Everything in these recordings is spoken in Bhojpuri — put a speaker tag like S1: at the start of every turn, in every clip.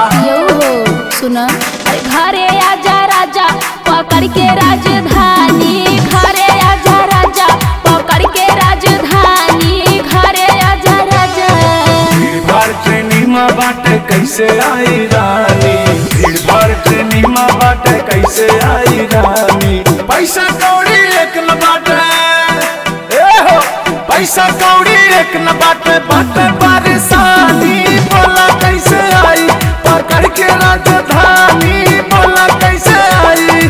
S1: यो हो सुन अरे घरे आजा राजा पकड़ के राजधानी घरे आजा राजा पकड़ के राजधानी घरे आजा राजा
S2: भीड़ भाड़ ट्रेनी में बाटे कैसे आई रानी भीड़ भाड़ ट्रेनी में बाटे कैसे आई रानी पैसा कौड़ी एक न बाटे ए हो पैसा कौड़ी एक न बाटे बाटे परेशानी बोला कैसे आई पकड़ के राजधानी बोला कैसे आई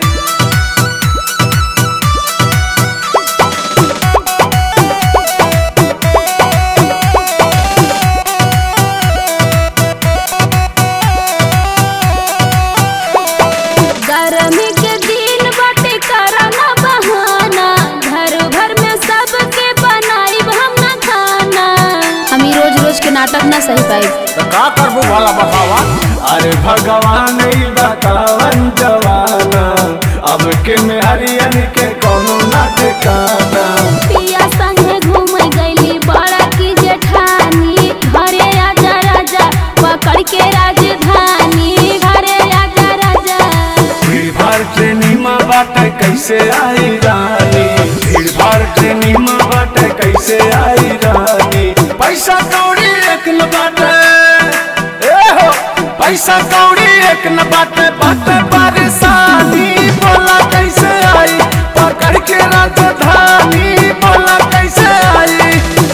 S1: गर्मी के दिन बाटे कराना बहाना घर भर में सबके बनाई हम ना खाना हम ही रोज रोज के नाटक ना सही पाई
S2: तो का करबू भला बतावा अरे भगवान ई बतावन जवाना अब के में हरियन के कोनो ना ठिकाना
S1: पिया संगे घूम गईली बड़ा की जेठानी घरे आजा राजा पकड़ के राजधानी घरे आजा राजा
S2: भीड़ भाड़ ट्रेनी में बाटे कैसे आई रानी भीड़ भाड़ ट्रेनी में बाटे कैसे आई रानी पैसा कौड़ी एक न बाटे ए हो पैसा कौड़ी एक न बाटे बाटे परेशानी बोला कैसे आई पकड़ के राजधानी बोला कैसे आई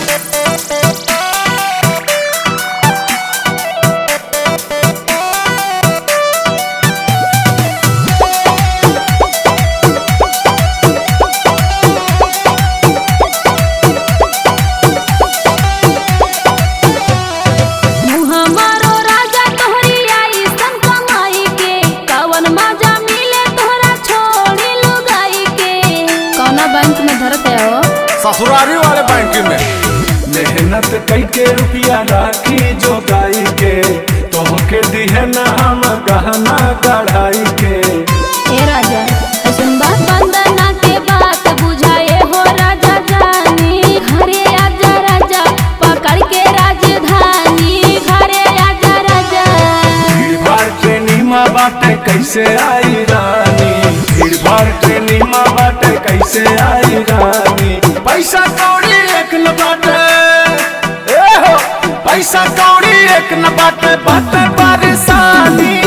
S1: मुँह मारो राजा तोहरी आई सन कमाई के कवन मजा मिले तोहरा छोड़ी लुगाई के कौना बैंक में धरत है हो
S2: ससुरारी वाले बैंक में मेहनत कई के रुपया राखी जो गाई के तोहके दिहे ना हम गहना कढ़ाई के
S1: ए राजा ऐसन बात बंदना के बात बुझाए हो राजा जानी घरे आजा राजा पकड़ के राजधानी घरे आजा राजा
S2: भीड़ भाड़ ट्रेनी में बाटे कैसे आई रानी भीड़ भाड़ ट्रेनी में बाटे कैसे आई रानी पैसा कौड़ी एक न बाटे ए हो पैसा कौड़ी एक न बाटे बाटे परेशानी